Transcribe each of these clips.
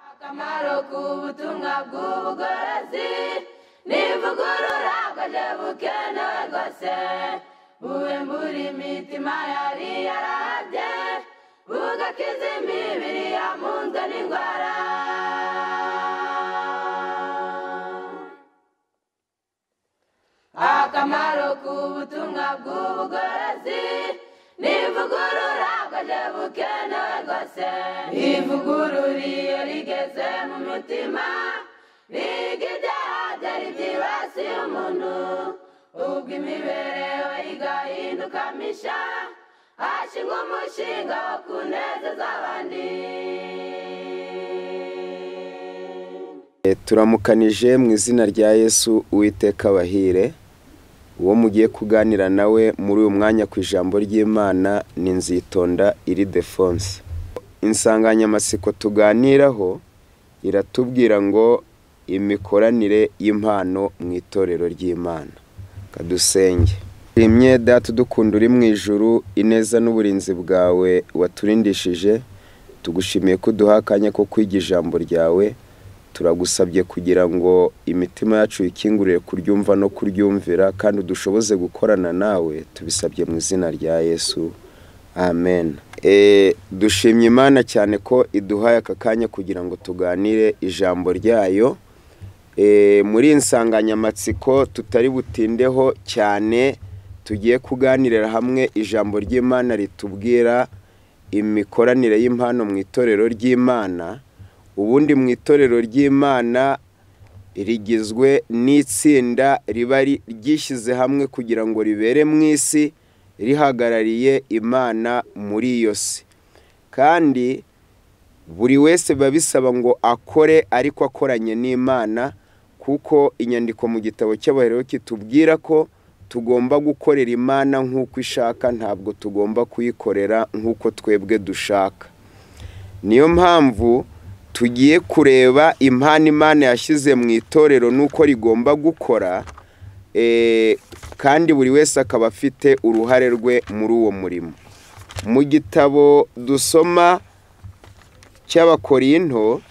akamaro k'ubutumwa bw'ubugorozi nivugurura bwaje bukenewe rwose bube mbura imitima yari yarabye bugakiza imibiri yamunzwe n'indwara akamaro k'ubutumwa bw'ubugorozi nivugurura bwaje bukenewe rwose ivugurura iyo rigeze mu mutima riga ibyaha byari byibasiye umuntu ubwo imibereho igahinduka misha hashingwa umushinga wo kunezeza abandi turamukanije mu izina rya yesu uwiteka abahire uwo mugiye kuganira nawe muri uyu mwanya ku ijambo ry'imana ni nzitonda iri defonse insanganyamatsiko tuganiraho iratubwira ngo imikoranire y'impano mu itorero ry'imana kadusenge rimwe data udukunda uri mu ijuru ineza n'uburinzi bwawe waturindishije tugushimiye ko uduha akanya ko kwiga ijambo ryawe turagusabye kugira ngo imitima yacu ikingurire kuryumva no kuryumvira kandi udushoboze gukorana nawe tubisabye mu izina rya yesu amen dushimye imana cyane ko iduhaye aka kanya kugira ngo tuganire ijambo ryayo muri iyi nsanganyamatsiko tutari butindeho cyane tugiye kuganirira hamwe ijambo ry'imana ritubwira imikoranire y'impano mu itorero ry'imana ubundi mu itorero ry'imana rigizwe n'itsinda riba ryishyize hamwe kugira ngo ribere mu isi rihagarariye imana muri iyo si kandi buri wese biba bisaba ngo akore ariko akoranye n'imana kuko inyandiko mu gitabo cy'abaheroke kitubwira ko tugomba gukorera imana nk'uko ishaka ntabwo tugomba kuyikorera nk'uko twebwe dushaka niyo mpamvu tugiye kureba impano imana yashyize mu itorero n'uko rigomba gukora kandi buri wese akaba afite uruhare rwe muri uwo murimo mu gitabo dusoma cy'abakorinto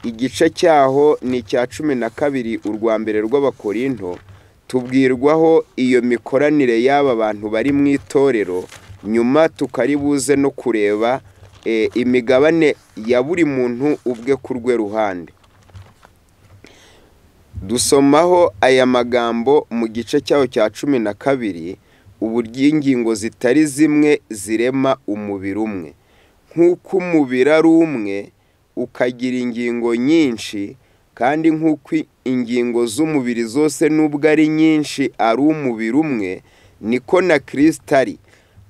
igice cyaho ni icya cumi na kabiri urwa mbere rw'abakorinto tubwirwaho iyo mikoranire y'aba bantu bari mu itorero nyuma tukaribuze no kureba imigabane ya buri muntu ubwe ku rwe ruhande dusomaho aya magambo mu gice cyaho cya cumi na kabiri uburyo ingingo zitari zimwe zirema umubiri umwe nk'uko umubiri ari umwe ukagira ingingo nyinshi kandi nk'uko ingingo z'umubiri zose n'ubwo ari nyinshi ari umubiri umwe niko na kirisita ari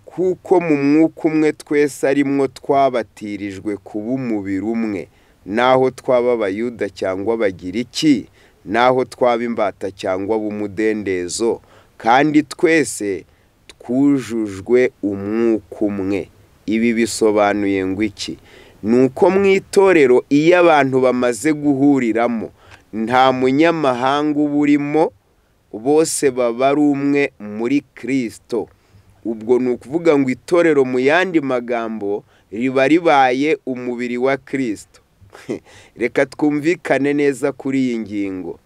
kuko mu mwuka umwe twese arimwo twabatirijwe kuba umubiri umwe n'aho twaba abayuda cyangwa abagiriki n'aho twaba imbata cyangwa umudendezo kandi twese twujujwe umwuka umwe ibi bisobanuye ngo iki ni uko mu itorero iyo abantu bamaze guhuriramo nta munyamahanga uba urimo bose baba ari umwe muri kirisito ubwo ni ukuvuga ngo itorero mu yandi magambo riba ribaye umubiri wa kirisito reka twumvikane neza kuri iyi ngingo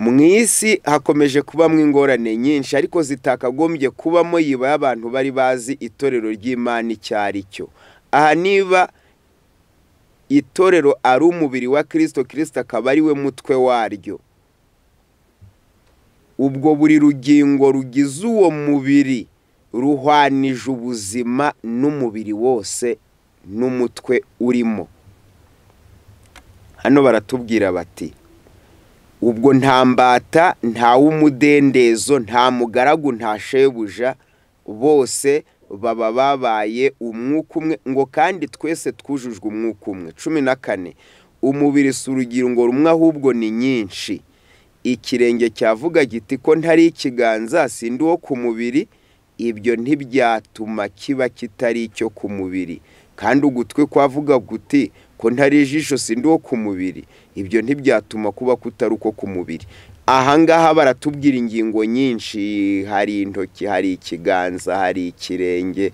mu isi hakomeje kubamo ingorane nyinshi ariko zitakagombye kubamo yibaye abantu bari bazi itorero ry'imana icyo ari cyo aha niba itorero ari umubiri wa kirisito kirisito akaba ari we mutwe waryo ubwo buri rugingo rugize uwo mubiri ruhwanije ubuzima n'umubiri wose n'umutwe urimo hano baratubwira bati ubwo nta mbata nta w'umudendezo nta mugaragu nta shebuja bose baba babaye umwuka umwe ngo kandi twese twujujwe umwuka umwe cumi na kane umubiri si urugingo rumwe ahubwo ni nyinshi ikirenge cyavuga giti ko ntari ikiganza sindi uwo ku mubiri ibyo ntibyatuma kiba kitari icyo ku mubiri kandi ugutwi kwavuga guti ko ntari ijisho sindi uwo ku mubiri ibyo ntibyatuma kuba kutari uko ku mubiri ahangaha baratubwira ingingo nyinshi hari intoki hari ikiganza hari ikirenge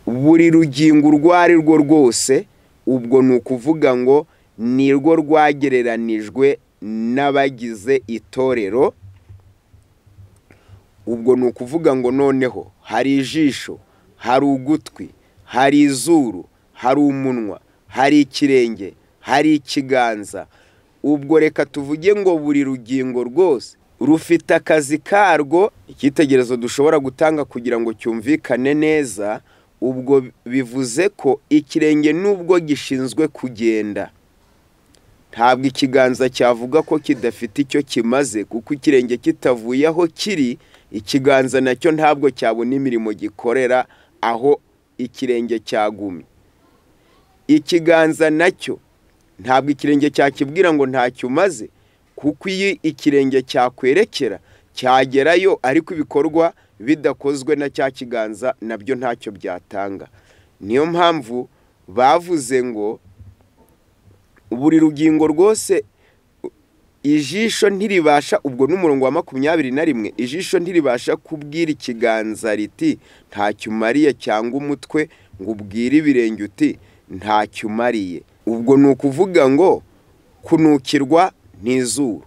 buri rugingo urwo ari rwo rwose ubwo ni ukuvuga ngo ni rwo rwagereranijwe n'abagize itorero ubwo ni ukuvuga ngo noneho hari ijisho hari ugutwi hari izuru hari umunwa hari ikirenge hari ikiganza ubwo reka tuvuge ngo buri rugingo rwose rufite akazi karwo icyitegererezo dushobora gutanga kugira ngo cyumvikane neza ubwo bivuze ko ikirenge n'ubwo gishinzwe kugenda ntabwo ikiganza cyavuga ko kidafite icyo kimaze kuko ikirenge kitavuye aho kiri ikiganza nacyo ntabwo cyabona imirimo gikorera aho ikirenge cyagumye ikiganza nacyo ntabwo ikirenge cyakibwira ngo ntacyo umaze kuko iyo ikirenge cyakwerekera cyagerayo ariko ibikorwa bidakozwe na cya kiganza nabyo ntacyo byatanga niyo mpamvu bavuze ngo buri rugingo rwose ijisho ntiribasha ubwo n'umurongo wa makumyabiri na rimwe ijisho ntiribasha kubwira ikiganza riti ntacyo umariye cyangwa umutwe ngo ubwire ibirenge uti ntacyo umariye ubwo ni ukuvuga ngo kunukirwa ni izuru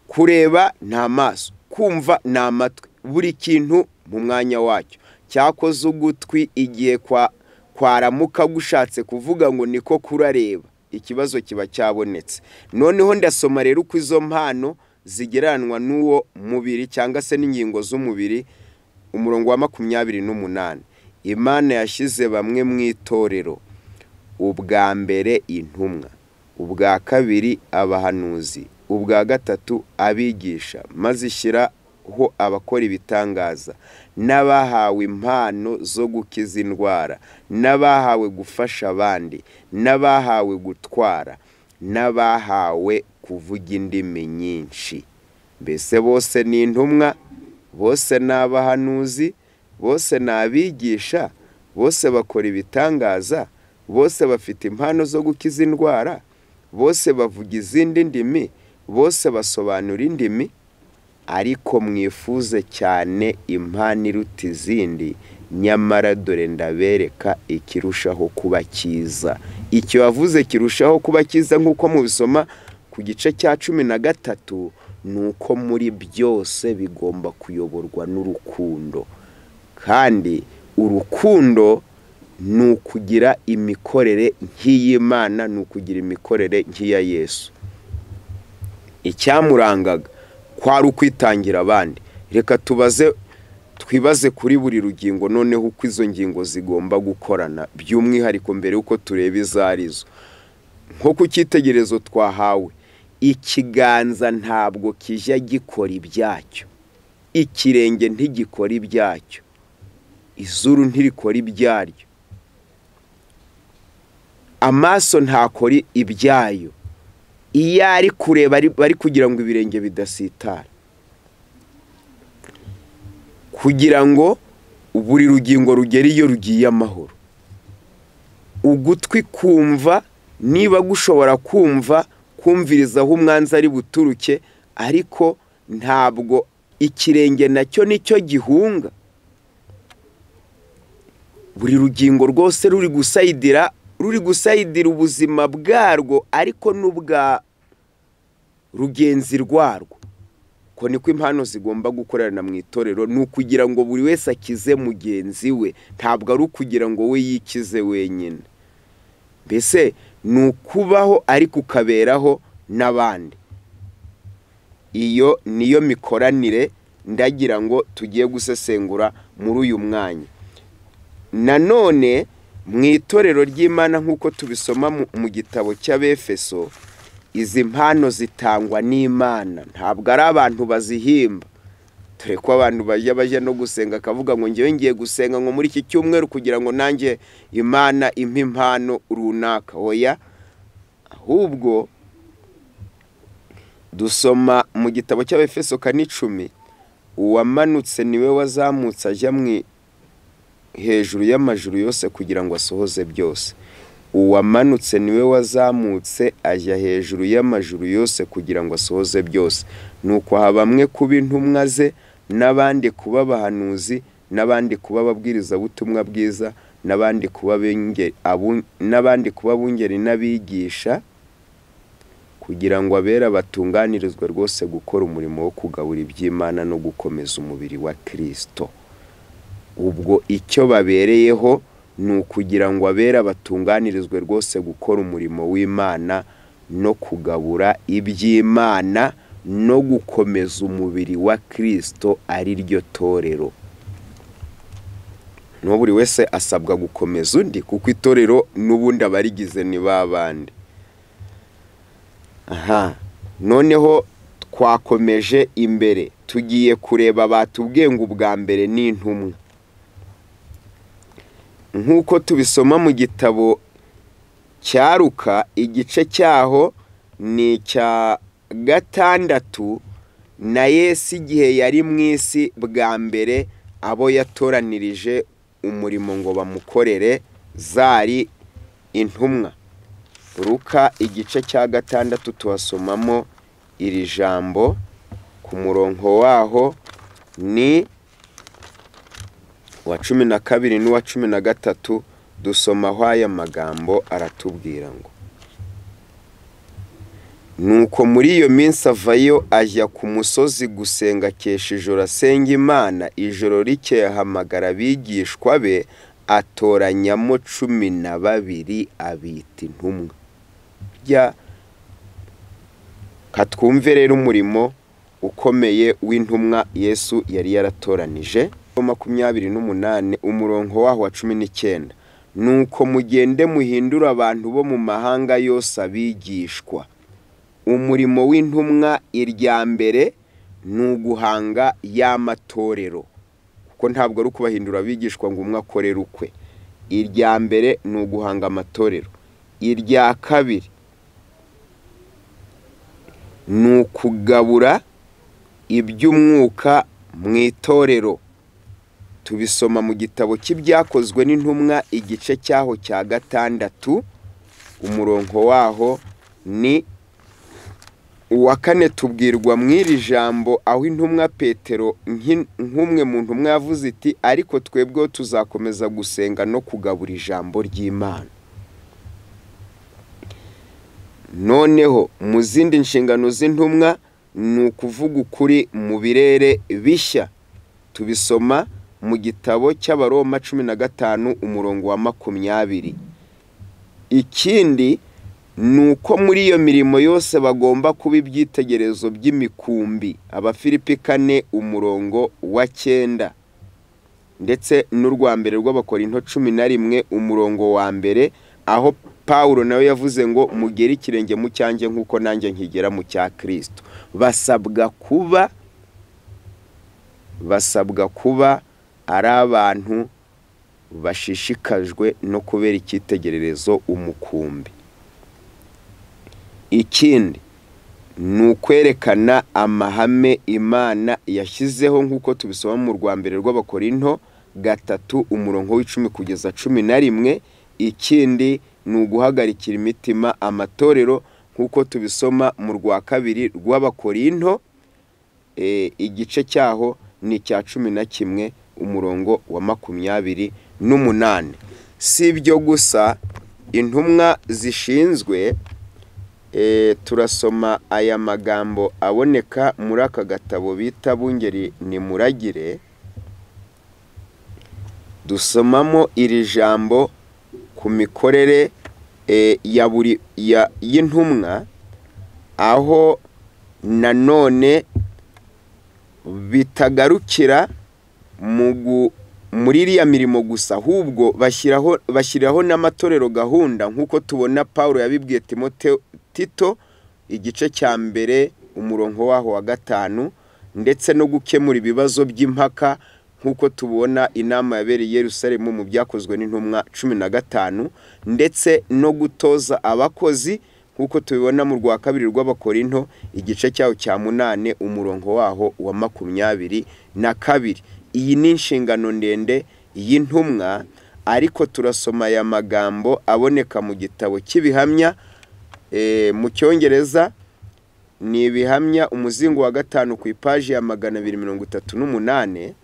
kureba ni amaso kumva ni amatwi buri kintu mu mwanya wacyo cyakoze ugutwi igihe kwaramuka gushatse kuvuga ngo niko kurareba ikibazo kiba cyabonetse noneho ndasoma rero uko izo mpano zigereranwa n'uwo mubiri cyangwa se n'ingingo z'umubiri umurongo wa makumyabiri n'umunani imana yashyize bamwe mu itorero ubwa mbere intumwa ubwa kabiri abahanuzi ubwa gatatu abigisha maze ishyiraho abakora ibitangaza n'abahawe impano zo gukiza indwara n'abahawe gufasha abandi n'abahawe gutwara n'abahawe kuvuga indimi nyinshi mbese bose ni intumwa bose ni abahanuzi bose ni abigisha bose bakora ibitangaza bose bafite impano zo gukiza indwara bose bavuga izindi ndimi bose basobanura indimi ariko mwifuze cyane impano iruta izindi nyamara dore ndabereka ikirushaho kuba cyiza icyo wavuze kirushaho kuba cyiza nk'uko mubisoma ku gice cya cumi na gatatu ni uko muri byose bigomba kuyoborwa n'urukundo kandi urukundo ni ukugira imikorere nk'iy'imana ni ukugira imikorere nk'iya yesu icyamurangaga kwari ukwitangira abandi reka tubaze twibaze kuri buri rugingo noneho uko izo ngingo zigomba gukorana by'umwihariko mbere y'uko tureba izo arizo nko ku cyitegererezo twahawe ikiganza ntabwo kijya gikora ibyacyo ikirenge ntigikora ibyacyo izuru ntirikora ibyaryo amaso ntakora ibyayo iyo ari kureba bari kugira ngo ibirenge bidasitara kugira ngo buri rugingo rugere iyo rugiye amahoro ugutwi kumva niba gushobora kumva kumviriza aho umwanzi ari buturuke ariko ntabwo ikirenge nacyo nicyo gihunga buri rugingo rwose ruri gusayidira ruri gusayidira ubuzima bwarwo ariko n'ubwa rugenzi rwarwo ko niko impano zigomba gukorana mu itorero ni ukugira ngo buri wese akize mugenzi we ntabwo ari ukugira ngo we yikize wenyine mbese ni ukubaho ariko ukaberaho n'abandi iyo niyo mikoranire ndagira ngo tugiye gusesengura muri uyu mwanya nanone mu itorero ry'imana nk'uko tubisoma mu gitabo cy'abefeso izi mpano zitangwa n'imana ntabwo ari abantu bazihimba dore ko abantu bajya bajya no gusenga akavuga ngo ngewe ngiye gusenga ngo muri iki cyumweru kugira ngo nanjye imana impe impano runaka oya ahubwo dusoma mu gitabo cy'abefeso kane icumi uwamanutse niwe wazamutse ajya mu hejuru y'amajuru yose kugira ngo asohoze byose uwamanutse niwe wazamutse ajya hejuru y'amajuru yose kugira ngo asohoze byose ni ukuha bamwe kuba intumwa ze n'abandi kuba abahanuzi n'abandi kuba ababwirizabutumwa bwiza n'abandi kuba b'inge- abu- n'abandi kuba bungeri n'abigisha kugira ngo abera batunganirizwe rwose gukora umurimo wo kugabura iby'imana no gukomeza umubiri wa kirisito ubwo icyo babereyeho ni ukugira ngo abera batunganirizwe rwose gukora umurimo w'imana no kugabura iby'imana no gukomeza umubiri wa kirisito ari ryo torero n'uwo buri wese asabwa gukomeza undi kuko itorero n'ubundi abarigize ni ba bandi aha noneho twakomeje imbere tugiye kureba batubwiye ngo ubwa mbere ni intumwa nk'uko tubisoma mu gitabo cyaruka igice cyaho ni icya gatandatu na yesu igihe yari mu isi bwa mbere abo yatoranirije umurimo ngo bamukorere zari intumwa ruka igice cya gatandatu tuhasomamo iri jambo ku murongo waho ni uwa cumi na kabiri n'uwa cumi na gatatu dusomaho aya magambo aratubwira ngo nuko muri iyo minsi avayo ajya ku musozi gusenga akesha ijoro asenga imana ijoro rikeye ahamagara abigishwa be atoranyamo cumi na babiri abita intumwa burya katwumve rero umurimo ukomeye w'intumwa yesu yari yaratoranije makumyabiri n'umunani umurongo waho wa cumi n'icyenda nuko mugende muhindure abantu bo mu mahanga yose abigishwa umurimo w'intumwa irya mbere ni uguhanga y'amatorero kuko ntabwo ari ukubahindura abigishwa ngo umwe akorere ukwe irya mbere ni uguhanga amatorero irya kabiri ni ukugabura iby'umwuka mu itorero tubisoma mu gitabo cy'ibyakozwe n'intumwa igice cyaho cya gatandatu umurongo waho ni uwa kane tubwirwa mu iri jambo aho intumwa petero nk'in- nk'umwe mu ntumwa yavuze iti ariko twebweho tuzakomeza gusenga no kugabura ijambo ry'imana noneho mu zindi nshingano z'intumwa ni ukuvuga ukuri mu birere bishya tubisoma mu gitabo cy'abaroma cumi na gatanu umurongo wa makumyabiri ikindi ni uko muri iyo mirimo yose bagomba kuba ibyitegerezo by'imikumbi abafilipi kane umurongo wa cyenda ndetse n'urwa mbere rw'abakorinto cumi na rimwe umurongo wa mbere aho pawulo nawe yavuze ngo mugere ikirenge mu cyanjye nk'uko nanjye nkigera mu cya kirisito basabwa kuba basabwa kuba ari abantu bashishikajwe no kubera icyitegererezo umukumbi ikindi ni ukwerekana amahame imana yashyizeho nk'uko tubisoma mu rwa mbere rw'abakorinto gatatu umurongo w'icumi kugeza cumi na rimwe ikindi ni uguhagarikira imitima amatorero nk'uko tubisoma mu rwa kabiri rw'abakorinto eh, igice cyaho ni icya cumi na kimwe umurongo wa makumyabiri n'umunani si ibyo gusa intumwa zishinzwe E, turasoma aya magambo aboneka muri aka gatabo bita bungeri ni muragire dusomamo iri jambo ku mikorere e, ya buri ya- y'intumwa aho nanone bitagarukira mu gu- muri iriya mirimo gusa ahubwo bashyiraho bashyiraho n'amatorero gahunda nk'uko tubona paul yabibwiye timote tito igice cya mbere umurongo waho wa gatanu ndetse no gukemura ibibazo by'impaka nk'uko tubona inama yabereye i Yerusalemu mu byakozwe n'intumwa cumi na gatanu ndetse no gutoza abakozi nk'uko tubibona mu rwa kabiri rw'abakorinto igice cyaho cya munane umurongo waho wa makumyabiri na kabiri iyi ni inshingano ndende y'intumwa ariko turasoma aya magambo aboneka mu gitabo cy'ibihamya Eh, mu cyongereza ni ibihamya umuzingo wa gatanu ku ipaji ya magana abiri mirongo itatu n'umunani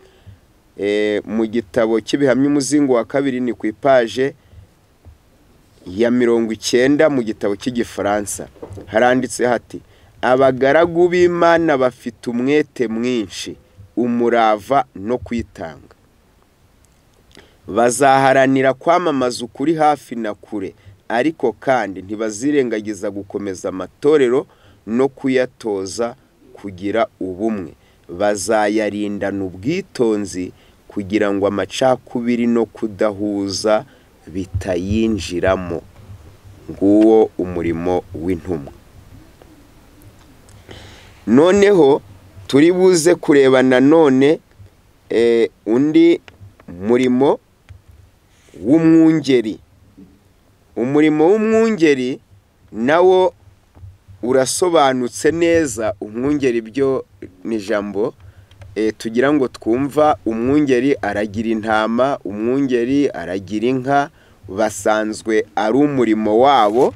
Eh, mu gitabo cy'ibihamya umuzingo wa kabiri ni ku ipaje ya mirongo icyenda mu gitabo cy'igifaransa haranditse hati abagaragu b'imana bafite umwete mwinshi umurava no kwitanga bazaharanira kwamamaza ukuri hafi na kure ariko kandi ntibazirengagiza gukomeza amatorero no kuyatoza kugira ubumwe bazayarindana ubwitonzi kugira ngo amacakubiri no kudahuza bitayinjiramo nguwo umurimo w'intumwa noneho turi buze kureba nanone eh, undi murimo w'umwungeri umurimo w'umwungeri nawo urasobanutse neza umwungeri byo ni ijambo eh, tugira ngo twumva umwungeri aragira intama umwungeri aragira inka basanzwe ari umurimo wabo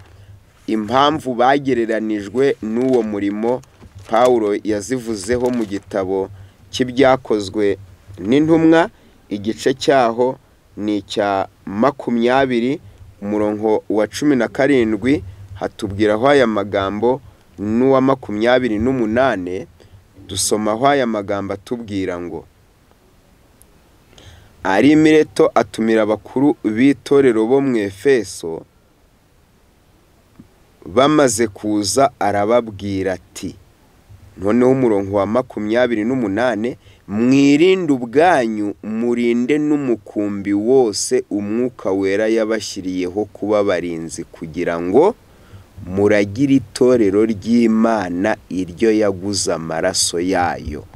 impamvu bagereranijwe n'uwo murimo Pawulo yazivuzeho mu gitabo cy'ibyakozwe n'intumwa igice cyaho ni icya makumyabiri umurongo wa cumi na karindwi hatubwiraho aya magambo n'uwa makumyabiri n'umunane dusomaho aya magambo atubwira ngo ari mireto atumira abakuru b'itorero bo mu efeso bamaze kuza arababwira ati noneho umurongo wa makumyabiri n'umunane mwirinde ubwanyu murinde n'umukumbi wose umwuka wera yabashyiriyeho kuba barinzi kugira ngo muragire itorero ry'imana iryo yaguze amaraso yayo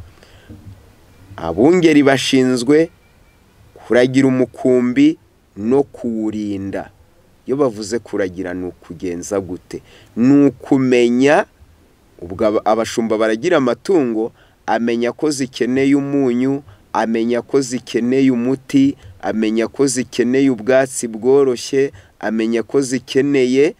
abungeri bashinzwe kuragira umukumbi no kuwurinda iyo bavuze kuragira ni ukugenza gute ni ukumenya ubwo abashumba baragira amatungo amenya ko zikeneye umunyu amenya ko zikeneye umuti amenya ko zikeneye ubwatsi bworoshye amenya ko zikeneye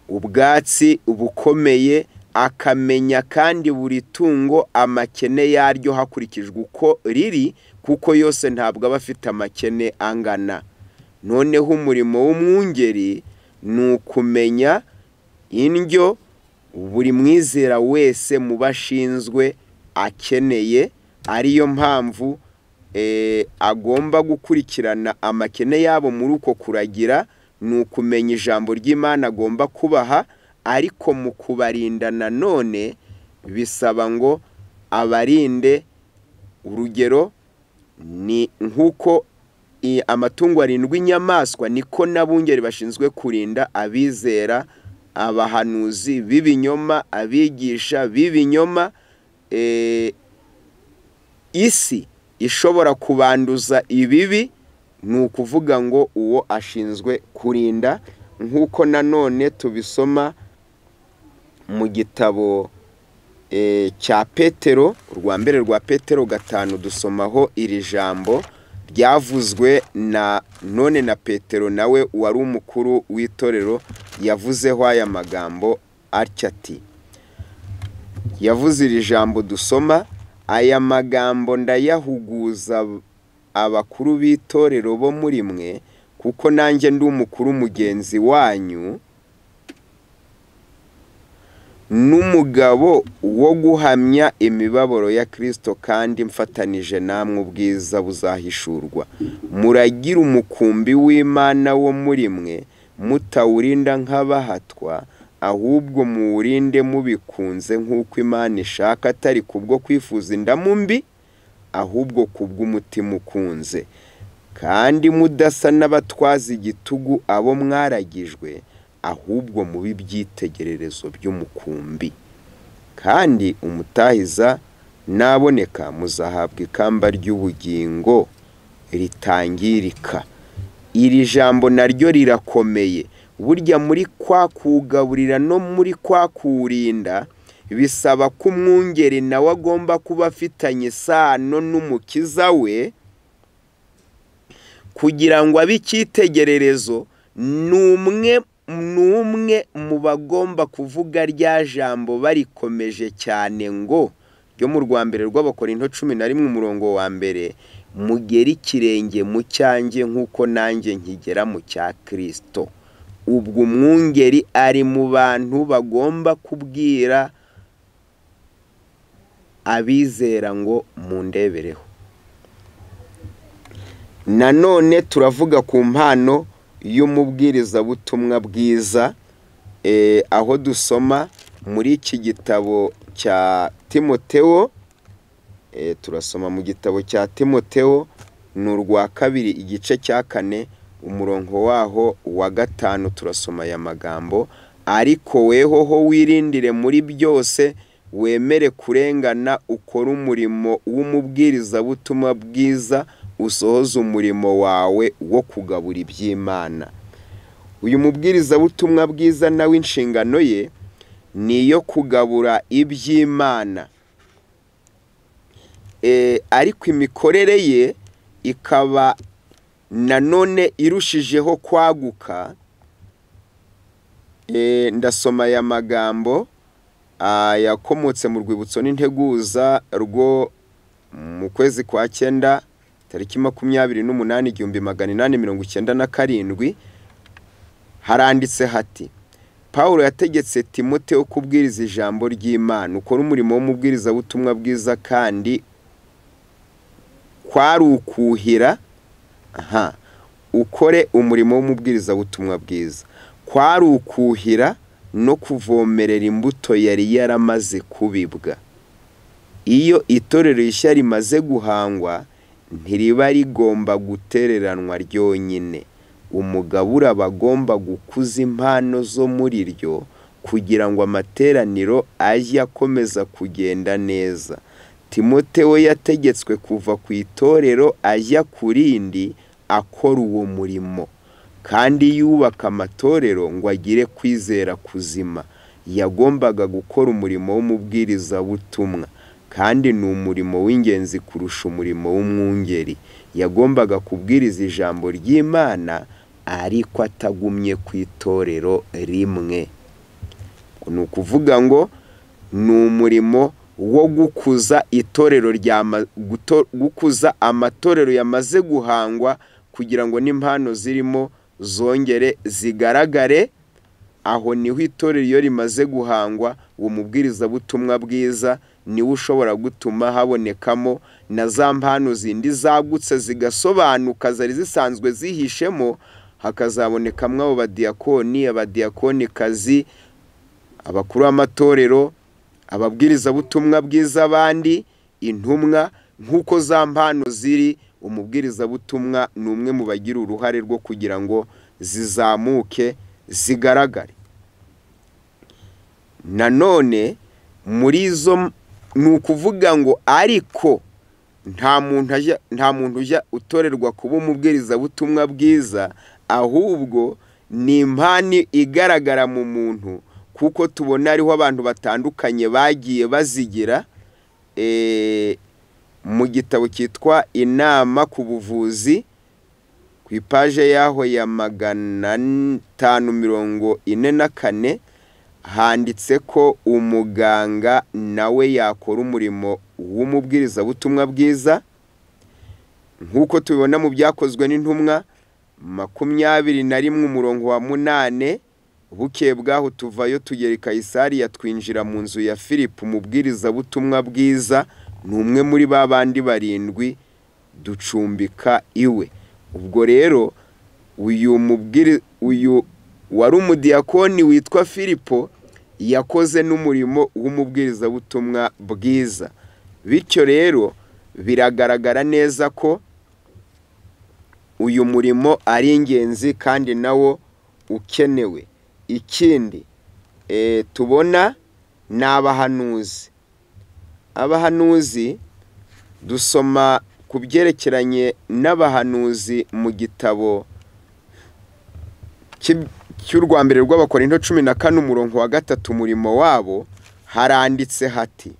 ubwatsi bukomeye akamenya kandi buri tungo amakene yaryo hakurikijwe uko riri kuko yose ntabwo aba afite amakene angana noneho umurimo w'umwungeri ni ukumenya indyo buri mwizera wese mu bashinzwe akeneye ariyo mpamvu agomba gukurikirana amakene yabo muri uko kuragira ni ukumenya ijambo ry'imana agomba kubaha ariko mu kubarinda nanone bisaba ngo abarinde urugero ni nk'uko amatungo arindwi inyamaswa niko n'abungeri bashinzwe kurinda abizera abahanuzi b'ibinyoma abigisha b'ibinyoma isi ishobora kubanduza ibibi ni ukuvuga ngo uwo ashinzwe kurinda nk'uko nanone tubisoma mu gitabo cya petero urwa mbere rwa petero gatanu dusomaho iri jambo byavuzwe na none na petero nawe wari umukuru w'itorero yavuzeho aya magambo atya ati yavuze iri jambo dusoma aya magambo ndayahuguza abakuru b'itorero bo muri mwe kuko nanjye ndi umukuru mugenzi wanyu n'umugabo wo guhamya imibabaro ya kirisito kandi mfatanije namwe ubwiza buzahishurwa muragira umukumbi w'imana wo muri mwe mutawurinda nk'abahatwa ahubwo muwurinde mubikunze nk'uko imana ishaka atari kubwo kwifuza indamu mbi ahubwo kubw'umutima ukunze kandi mudasa n'abatwaza igitugu abo mwaragijwe ahubwo mu byitegererezo by'umukumbi kandi umutahiza naboneka muzahabwa ikamba ry'ubugingo ritangirika iri jambo naryo rirakomeye burya muri kwa kugaburira no muri kwa kurinda bisaba ko umwungeri nawe agomba kuba afitanye isano n'umukiza we kugira ngo abe icyitegererezo ni umwe ni umwe mu bagomba kuvuga rya jambo barikomeje cyane ngo ryo mu rwa mbere rw'abakorinto cumi na rimwe umurongo wa mbere mugera ikirenge mu cyanjye nk'uko nanjye nkigera mu cya kirisito ubwo umwungeri ari mu bantu bagomba kubwira abizera ngo mundebereho nanone turavuga ku mpano y'umubwirizabutumwa bwiza aho dusoma muri iki gitabo cya timoteo turasoma mu gitabo cya timoteo ni urwa kabiri igice cya kane umurongo waho wa gatanu turasoma aya magambo ariko weho ho wirindire muri byose wemere kurengana ukore umurimo w'umubwirizabutumwa bwiza usohoze umurimo wawe wo kugabura iby'imana uyu mubwirizabutumwa bwiza nawe inshingano ye ni iyo kugabura iby'imana ariko imikorere ye ikaba nanone irushijeho kwaguka ndasoma aya magambo yakomotse mu rwibutso n'integuza rwo mu kwezi kwa cyenda tariki makumyabiri n'umunani igihumbi magana inani mirongo icyenda na karindwi haranditse hati paul yategetse timote wo kubwiriza ijambo ry'imana ukora umurimo w'umubwirizabutumwa bwiza kandi kwari ukuhira aha ukore umurimo w'umubwirizabutumwa bwiza kwari ukuhira no kuvomerera imbuto yari yaramaze kubibwa iyo itorero rishya rimaze guhangwa ntiriba rigomba gutereranwa ryonyine umugabura bagomba gukuza impano zo muri ryo kugira ngo amateraniro ajye akomeza kugenda neza timote we yategetswe kuva ku itorero ajya ku rindi akora uwo murimo kandi yubaka amatorero ngo agire kwizera kuzima yagombaga gukora umurimo w'umubwirizabutumwa kandi ni umurimo w'ingenzi kurusha umurimo w'umwungeri yagombaga kubwiriza ijambo ry'imana ariko atagumye ku itorero rimwe ni ukuvuga ngo ni umurimo wo gukuza itorero gukuza amatorero yamaze guhangwa kugira ngo n'impano zirimo zongere zigaragare aho niho itorero iyo rimaze guhangwa uwo mubwirizabutumwa bwiza niwe ushobora gutuma habonekamo na za mpano zindi zagutse zigasobanuka zari zisanzwe zihishemo hakazabonekamo abo badiyakoni abadiyakonikazi abakuru b'amatorero ababwirizabutumwa bwiza abandi intumwa nk'uko za mpano ziri umubwirizabutumwa ni umwe mu bagira uruhare rwo kugira ngo zizamuke zigaragare nanone muri izo ni ukuvuga ngo ariko nta muntu ujya utorerwa kuba umubwirizabutumwa bwiza ahubwo ni impani igaragara mu muntu kuko tubona hariho abantu batandukanye bagiye bazigira mu gitabo cyitwa inama ku buvuzi ku ipaje y'aho ya magana atanu mirongo ine na kane handitse ko umuganga nawe yakora umurimo w'umubwirizabutumwa bwiza nk'uko tubibona mu byakozwe n'intumwa makumyabiri na rimwe umurongo wa munane bukeye bwaho tuvayo tugera i kayisariya twinjira mu nzu ya philip umubwirizabutumwa bwiza ni umwe muri ba bandi barindwi ducumbika iwe ubwo rero uyu mubwiri uyu wari umudiyakoni witwa filipo yakoze n'umurimo w'umubwirizabutumwa bwiza bityo rero biragaragara neza ko uyu murimo ari ingenzi kandi nawo ukenewe ikindi tubona ni abahanuzi abahanuzi dusoma ku byerekeranye n'abahanuzi mu gitabo cy'u rwa mbere rw'abakorinto cumi na kane umurongo wa gatatu umurimo wabo haranditse hati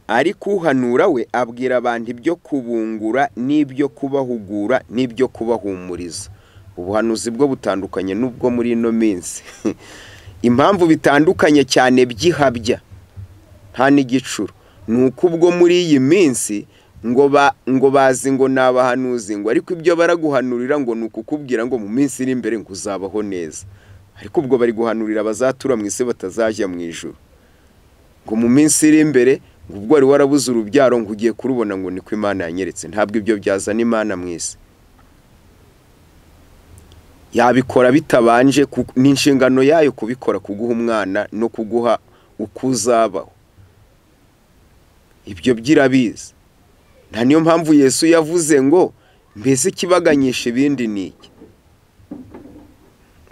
ariko uhanura we abwira abantu ibyo kubungura n'ibyo kubahugura n'ibyo kubahumuriza ubuhanuzi bwo butandukanye n'ubwo muri ino minsi impamvu bitandukanye cyane by'ihabya nta n'igicuro ni uko ubwo muri iyi minsi ngo ba ngo bazi ngo ni abahanuzi ngo ariko ibyo baraguhanurira ngo ni ukukubwira ngo mu minsi iri imbere ngo uzabaho neza ariko ubwo bari guhanurira abazatura mu isi batazajya mu ijoro ngo mu minsi iri imbere ngo ubwo wari warabuze urubyaro ngo ugiye kurubona ngo niko imana yanyeretse ntabwo ibyo byazana imana mu isi yabikora bitabanje ni inshingano yayo kubikora kuguha umwana no kuguha uko uzabaho ibyo byirabizi nta niyo mpamvu yesu yavuze ngo mbese ikibaganyisha ibindi ni iki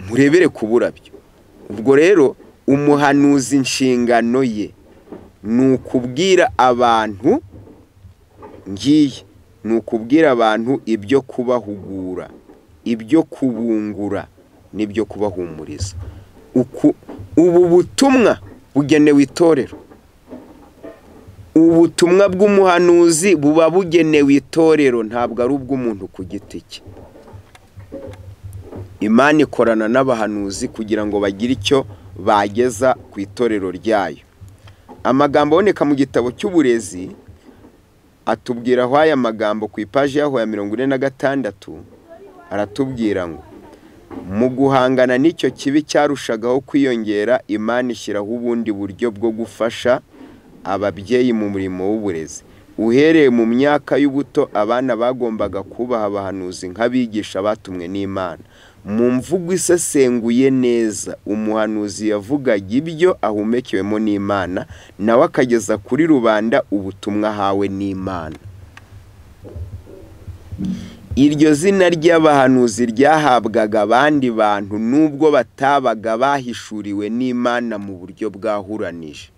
murebere ku burabyo ubwo rero umuhanuzi inshingano ye ni ukubwira abantu ngiye ni ukubwira abantu ibyo kubahugura ibyo kubungura n'ibyo kubahumuriza ubu butumwa bugenewe itorero ubutumwa bw'umuhanuzi buba bugenewe itorero ntabwo ari ubw'umuntu ku giti cye imana ikorana n'abahanuzi kugira ngo bagire icyo bageza ku itorero ryayo amagambo aboneka mu gitabo cy'uburezi atubwira aho aya magambo ku ipaji yaho ya mirongo ine na gatandatu aratubwira ngo mu guhangana n'icyo kibi cyarushagaho kwiyongera imana ishyiraho ubundi buryo bwo gufasha ababyeyi mu murimo w'uburezi uhereye mu myaka y'ubuto abana bagombaga kubaha abahanuzi nk'abigisha batumwe n'imana mu mvugo isesenguye neza umuhanuzi yavugaga ibyo ahumekewemo n'imana nawe akageza kuri rubanda ubutumwa ahawe n'imana iryo zina ry'abahanuzi ryahabwaga abandi bantu nubwo batabaga bahishuriwe n'imana mu buryo bwahuranije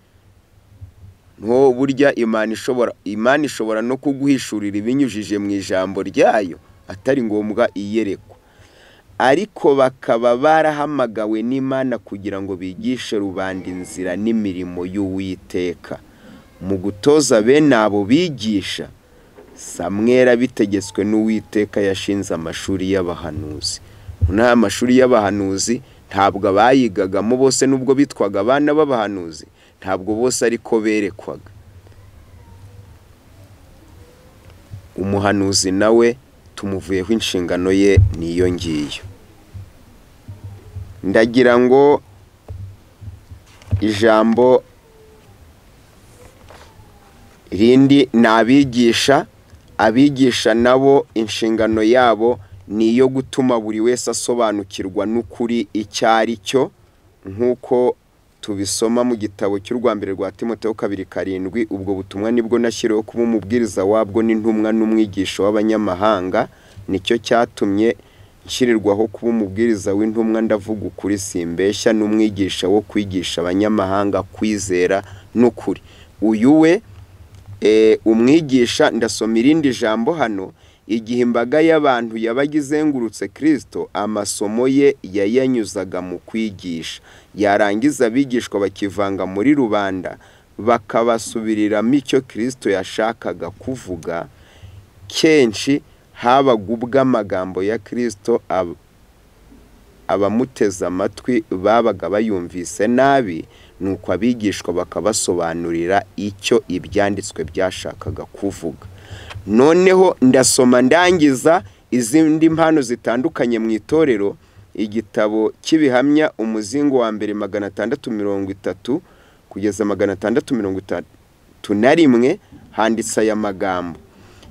nko burya imana ishobora imana ishobora no kuguhishurira ibinyujije mu ijambo ryayo atari ngombwa iyerekwa ariko bakaba barahamagawe n'imana kugira ngo bigishe rubanda inzira n'imirimo y'uwiteka mu gutoza bene abo bigisha samwera bitegetswe n'uwiteka yashinze amashuri y'abahanuzi noneho amashuri y'abahanuzi ntabwo abayigagamo bose nubwo bitwaga abana b'abahanuzi ntabwo bose ariko berekwaga umuhanuzi nawe tumuvuyeho inshingano ye niyo ngiyo ndagira ngo ijambo rindi ni abigisha abigisha nabo inshingano yabo ni iyo gutuma buri wese asobanukirwa n'ukuri icyo ari cyo nk'uko tubisoma mu gitabo cy'u rwambere rwa timoteho kabiri karindwi ubwo butumwa nibwo nashyiriweho kuba umubwiriza wabwo n'intumwa n'umwigisha w'abanyamahanga nicyo cyatumye nshyirirwaho kuba umubwiriza w'intumwa ndavuga ukuri simbeshya n'umwigisha wo kwigisha abanyamahanga kwizera n'ukuri uyu we umwigisha ndasoma irindi jambo hano igihe imbaga y'abantu yabaga izengurutse kirisito amasomo ye yayanyuzaga mu kwigisha yarangiza abigishwa bakivanga muri rubanda bakabasubiriramo icyo kirisito yashakaga kuvuga kenshi habaga ubw'amagambo ya kirisito abamuteze amatwi babaga bayumvise nabi nuko abigishwa bakabasobanurira icyo ibyanditswe byashakaga kuvuga noneho ndasoma ndangiza izindi mpano zitandukanye mu itorero igitabo cy'ibihamya umuzingo wa mbere magana atandatu mirongo itatu kugeza magana atandatu mirongo itatu na rimwe handitse aya magambo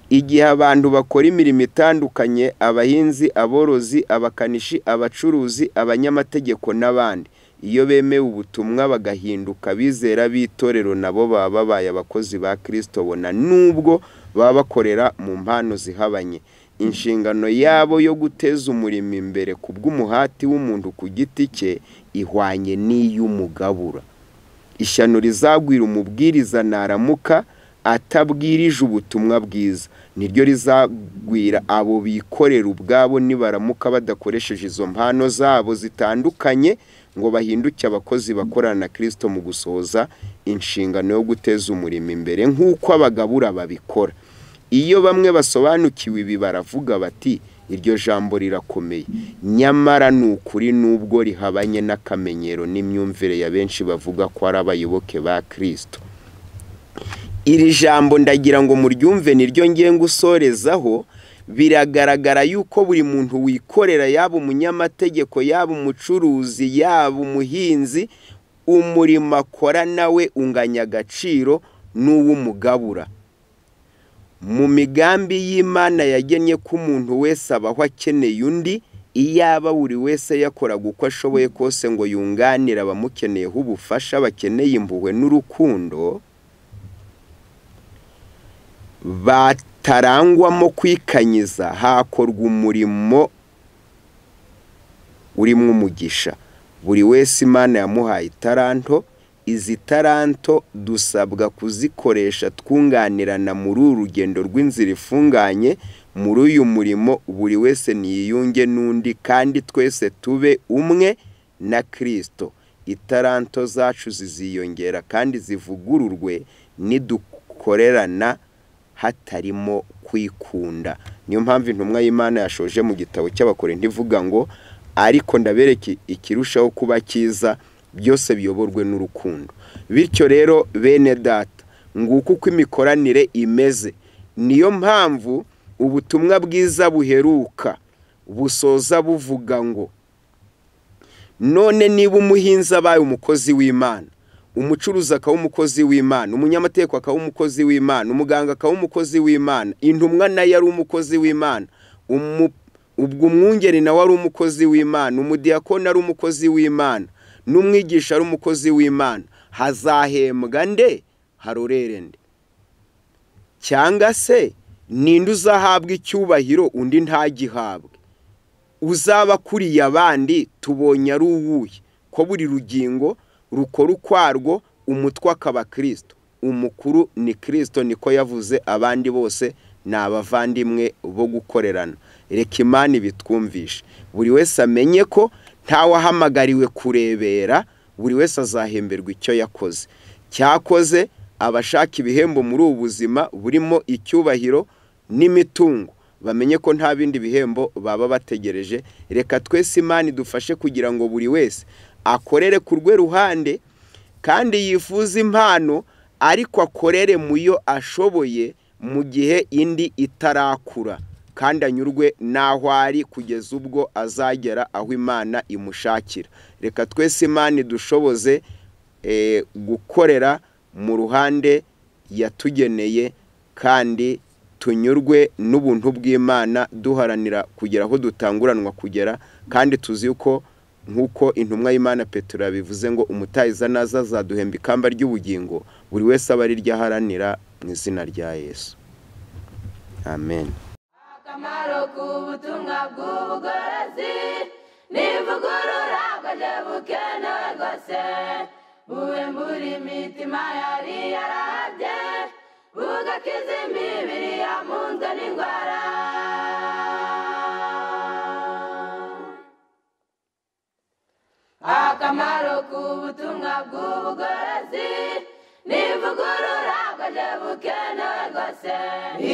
igihe abantu bakora imirimo itandukanye abahinzi aborozi abakanishi abacuruzi abanyamategeko n'abandi iyo bemewe ubutumwa bagahinduka bizera b'itorero nabo baba babaye abakozi ba kirisito bona nubwo baba bakorera mu mpano zihabanye inshingano yabo yo guteza umurimo imbere ku bw'umuhati w'umuntu ku giti cye ihwanye n'iy'umugabura ishyano rizagwira umubwiriza naramuka atabwirije ubutumwa bwiza niryo rizagwira abo bikorera ubwabo nibaramuka badakoresheje izo mpano zabo zitandukanye ngo bahinduke abakozi bakorana na kirisito mu gusohoza inshingano yo guteza umurimo imbere nk'uko abagabura babikora iyo bamwe basobanukiwe ibi baravuga bati iryo jambo rirakomeye nyamara ni ukuri n'ubwo rihabanye n'akamenyero n'imyumvire ya benshi bavuga ko ari abayoboke ba kirisito iri jambo ndagira ngo muryumve niryo ngenga usorezaho biragaragara yuko buri muntu wikorera yaba umunyamategeko yaba umucuruzi yaba umuhinzi umurimo akora nawe unganya agaciro n'uw'umugabura mu migambi y'imana yagennye ko umuntu wese abaho akeneye undi iyaba buri wese yakoraga uko ashoboye kose ngo yunganire abamukeneyeho ubufasha bakeneye impuhwe n'urukundo batarangwamo kwikanyiza hakorwa umurimo urimo umugisha buri wese imana yamuhaye itaranto izi taranto dusabwa kuzikoresha twunganirana muri uru rugendo rw'inzira ifunganye muri uyu murimo buri wese niyiyunge n'undi kandi twese tube umwe na kirisito itaranto zacu ziziyongera kandi zivugururwe nidukorerana hatarimo kwikunda niyo mpamvu intumwa y'imana yashoje mu gitabo cy'abakorenda ivuga ngo ariko ndabereke ikirushaho kuba cyiza byose biyoborwe n'urukundo bityo rero bene data nguko uko imikoranire imeze niyo mpamvu ubutumwa bwiza buheruka busoza buvuga ngo none niba umuhinzi abaye umukozi w'imana umucuruzi akaba umukozi w'imana umunyamategeko akaba umukozi w'imana umuganga akaba umukozi w'imana intumwa nayo ari umukozi w'imana ubwo umwungeri nawe ari umukozi w'imana umudiyakoni ari umukozi w'imana n'umwigisha ari umukozi w'imana hazahembwa nde harorere nde cyangwa se ninde uzahabwa icyubahiro undi ntagihabwe uzaba akuriye abandi tubonye ari uwuye ko buri rugingo rukora ukwarwo umutwe akaba kirisito umukuru ni kirisito niko yavuze abandi bose ni abavandimwe bo gukorerana reka imana ibitwumvishe buri wese amenye ko ntawe ahamagariwe kurebera buri wese azahemberwa icyo yakoze cyakoze abashaka ibihembo muri ubu buzima burimo icyubahiro n'imitungo bamenye ko nta bindi bihembo baba bategereje reka twese imana idufashe kugira ngo buri wese akorere ku rwe ruhande kandi yifuza impano ariko akorere mu yo ashoboye mu gihe indi itarakura kandi anyurwe n'aho ari kugeza ubwo azagera aho imana imushakira reka twese imana idushoboze gukorera mu ruhande yatugeneye kandi tunyurwe n'ubuntu bw'imana duharanira kugera aho dutanguranwa kugera kandi tuzi yuko nk'uko intumwa y'imana petero yabivuze ngo umutahiza naza azaduhemba ikamba ry'ubugingo buri wese aba ariryo aharanira mu izina rya yesu amen akamaro k'ubutumwa bw'ubugorozi n'ivugurura bwaje bukenewe rwose buwembura imitima yari yarahabye bugakiza imibiri yamunzwe n'indwara akamaro k'ubutumwa bw'ubugorozi n'ivugurura bwaje bukenewe rwose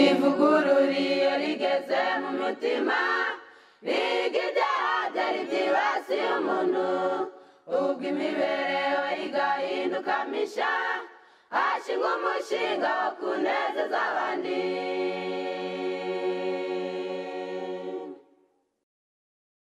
ivugurura iyo rigeze mu mitima riga ibyaha byari byibasiye umuntu ubwo imibereho igahinduka misha hashingwa umushinga wo kunezeza abandi